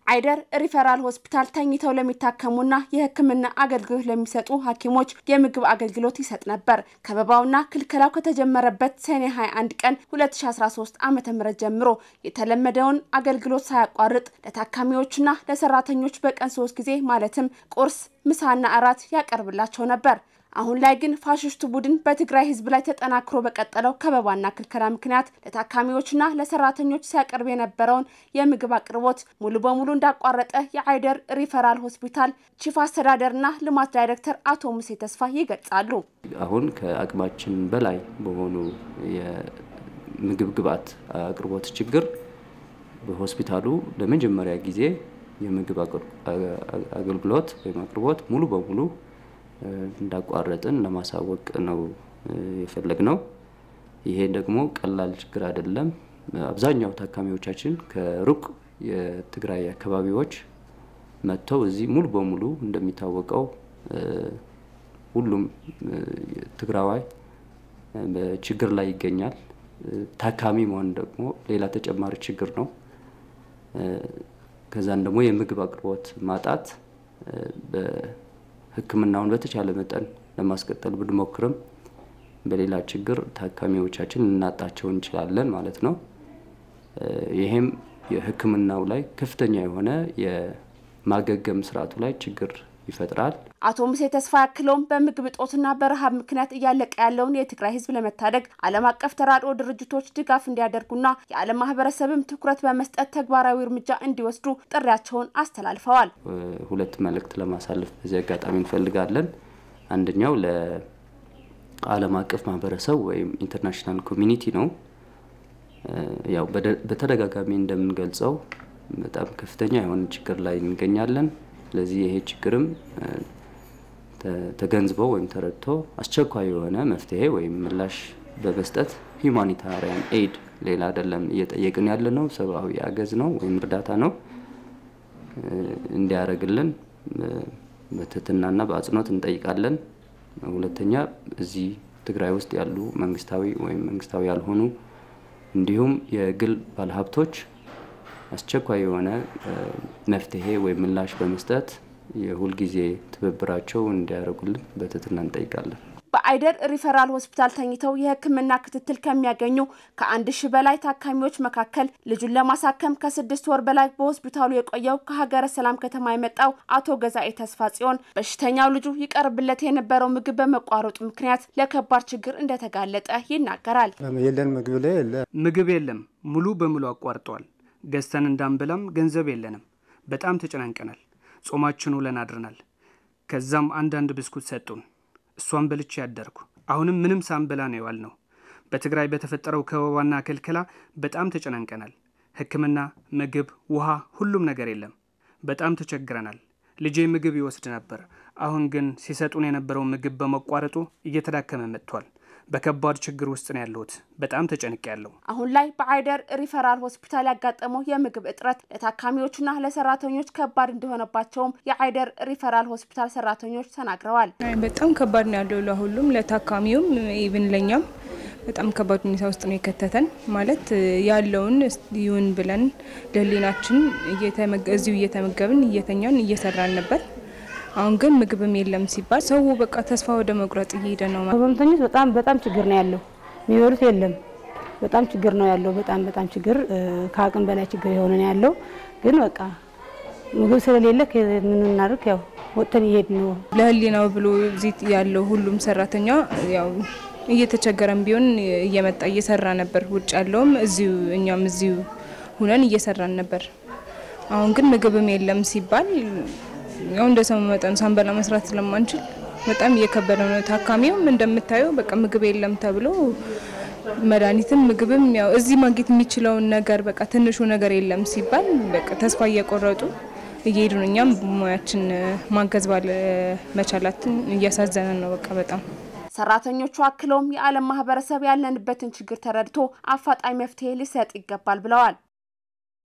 አይደር ሪፈራል ሆስፒታል ተኝተው ለሚታከሙና የሕክምና አገልግሎት ለሚሰጡ ሐኪሞች የምግብ አገልግሎት ይሰጥ ነበር። ከበባውና ክልከላው ከተጀመረበት ሰኔ 21 ቀን 2013 ዓ.ም ጀምሮ የተለመደውን አገልግሎት ሳያቋርጥ ለታካሚዎችና ለሰራተኞች በቀን ሶስት ጊዜ ማለትም ቁርስ፣ ምሳና እራት ያቀርብላቸው ነበር። አሁን ላይ ግን ፋሽስቱ ቡድን በትግራይ ህዝብ ላይ ተጠናክሮ በቀጠለው ከበባና ክልከላ ምክንያት ለታካሚዎችና ለሰራተኞች ሲያቀርብ የነበረውን የምግብ አቅርቦት ሙሉ በሙሉ እንዳቋረጠ የአይደር ሪፈራል ሆስፒታል ቺፍ አስተዳደርና ልማት ዳይሬክተር አቶ ሙሴ ተስፋ ይገልጻሉ። አሁን ከአቅማችን በላይ በሆኑ የምግብ ግብዓት አቅርቦት ችግር በሆስፒታሉ ለመጀመሪያ ጊዜ የምግብ አገልግሎት ወይም አቅርቦት ሙሉ በሙሉ እንዳቋረጥን ለማሳወቅ ነው የፈለግ ነው። ይሄ ደግሞ ቀላል ችግር አይደለም። አብዛኛው ታካሚዎቻችን ከሩቅ የትግራይ አካባቢዎች መጥተው እዚህ ሙሉ በሙሉ እንደሚታወቀው ሁሉም ትግራዋይ በችግር ላይ ይገኛል። ታካሚ መሆን ደግሞ ሌላ ተጨማሪ ችግር ነው። ከዛን ደግሞ የምግብ አቅርቦት ማጣት ሕክምናውን በተቻለ መጠን ለማስቀጠል ብንሞክርም በሌላ ችግር ታካሚዎቻችን ልናጣቸው እንችላለን ማለት ነው። ይሄም የሕክምናው ላይ ከፍተኛ የሆነ የማገገም ስርዓቱ ላይ ችግር ይፈጥራል። አቶ ሙሴ ተስፋ ያክለውም በምግብ እጦትና በረሃብ ምክንያት እያለቀ ያለውን የትግራይ ህዝብ ለመታደግ ዓለም አቀፍ ተራድኦ ድርጅቶች ድጋፍ እንዲያደርጉና የዓለም ማህበረሰብም ትኩረት በመስጠት ተግባራዊ እርምጃ እንዲወስዱ ጥሪያቸውን አስተላልፈዋል። ሁለት መልእክት ለማሳለፍ በዚህ አጋጣሚ እንፈልጋለን። አንደኛው ለዓለም አቀፍ ማህበረሰብ ወይም ኢንተርናሽናል ኮሚኒቲ ነው። ያው በተደጋጋሚ እንደምንገልጸው በጣም ከፍተኛ የሆነ ችግር ላይ እንገኛለን። ስለዚህ ይሄ ችግርም ተገንዝበው ወይም ተረድቶ አስቸኳይ የሆነ መፍትሄ ወይም ምላሽ በመስጠት ሂውማኒታሪያን ኤድ ሌላ አይደለም እየጠየቅን ያለ ነው፣ ሰብአዊ አገዝ ነው ወይም እርዳታ ነው እንዲያደርግልን በትህትናና በአጽንኦት እንጠይቃለን። ሁለተኛ እዚህ ትግራይ ውስጥ ያሉ መንግስታዊ ወይም መንግስታዊ ያልሆኑ እንዲሁም የግል ባለሀብቶች አስቸኳይ የሆነ መፍትሄ ወይም ምላሽ በመስጠት የሁልጊዜ ትብብራቸው እንዲያደርጉልን በትህትና እንጠይቃለን። በአይደር ሪፈራል ሆስፒታል ተኝተው የሕክምና ክትትል ከሚያገኙ ከአንድ ሺህ በላይ ታካሚዎች መካከል ልጁን ለማሳከም ከስድስት ወር በላይ በሆስፒታሉ የቆየው ከሀገረ ሰላም ከተማ የመጣው አቶ ገዛኤ ተስፋ ጽዮን በሽተኛው ልጁ ይቀርብለት የነበረው ምግብ በመቋረጡ ምክንያት ለከባድ ችግር እንደተጋለጠ ይናገራል። የለን ምግብ ላይ የለ ምግብ የለም፣ ሙሉ በሙሉ አቋርጠዋል። ገዝተን እንዳንበላም ገንዘብ የለንም። በጣም ተጨናንቀናል። ጾማችን ውለን አድረናል። ከዛም አንዳንድ ብስኩት ሰጡን። እሷን በልቼ ያደርኩ። አሁንም ምንም ሳንበላ ነው የዋል ነው። በትግራይ በተፈጠረው ከበባና ክልከላ በጣም ተጨናንቀናል። ሕክምና፣ ምግብ፣ ውሃ፣ ሁሉም ነገር የለም። በጣም ተቸግረናል። ልጄ ምግብ ይወስድ ነበር። አሁን ግን ሲሰጡን የነበረው ምግብ በመቋረጡ እየተዳከመ መጥቷል። በከባድ ችግር ውስጥ ነው ያለሁት። በጣም ተጨንቅ ያለው አሁን ላይ በአይደር ሪፈራል ሆስፒታል ያጋጠመው የምግብ እጥረት ለታካሚዎችና ለሰራተኞች ከባድ እንደሆነባቸውም የአይደር ሪፈራል ሆስፒታል ሰራተኞች ተናግረዋል። በጣም ከባድ ነው ያለው ለሁሉም፣ ለታካሚውም ኢቭን ለኛም በጣም ከባድ ሁኔታ ውስጥ ነው የከተተን። ማለት ያለውን ይሁን ብለን ለህሊናችን እዚሁ እየተመገብን እየተኛን እየሰራን ነበር። አሁን ግን ምግብም የለም ሲባል ሰው በቃ ተስፋ ወደ መቁረጥ እየሄደ ነው። ህመምተኞች በጣም በጣም ችግር ነው ያለው። የሚበሉት የለም። በጣም ችግር ነው ያለው። በጣም በጣም ችግር ከአቅም በላይ ችግር የሆነ ነው ያለው። ግን በቃ ምግብ ስለሌለ ምን እናድርግ? ያው ወጥተን እየሄድ ነው። ለህሊናው ብሎ እዚህ ያለው ሁሉም ሰራተኛ ያው እየተቸገረም ቢሆን እየመጣ እየሰራ ነበር። ውጭ ያለውም እዚሁ እኛም እዚሁ ሁነን እየሰራን ነበር። አሁን ግን ምግብም የለም ሲባል ያው እንደ ሰው መጠን ሳንበላ መስራት ስለማንችል በጣም እየከበደ ነው። ታካሚውም እንደምታየው በቃ ምግብ የለም ተብሎ መድኃኒትም ምግብም ያው እዚህ ማግኘት የሚችለውን ነገር በቃ ትንሹ ነገር የለም ሲባል በቃ ተስፋ እየቆረጡ እየሄዱ ነው። እኛም ሙያችን ማገዝ ባለ መቻላትን እያሳዘነን ነው በቃ በጣም ሰራተኞቹ አክለውም የዓለም ማህበረሰብ ያለንበትን ችግር ተረድቶ አፋጣኝ መፍትሄ ሊሰጥ ይገባል ብለዋል።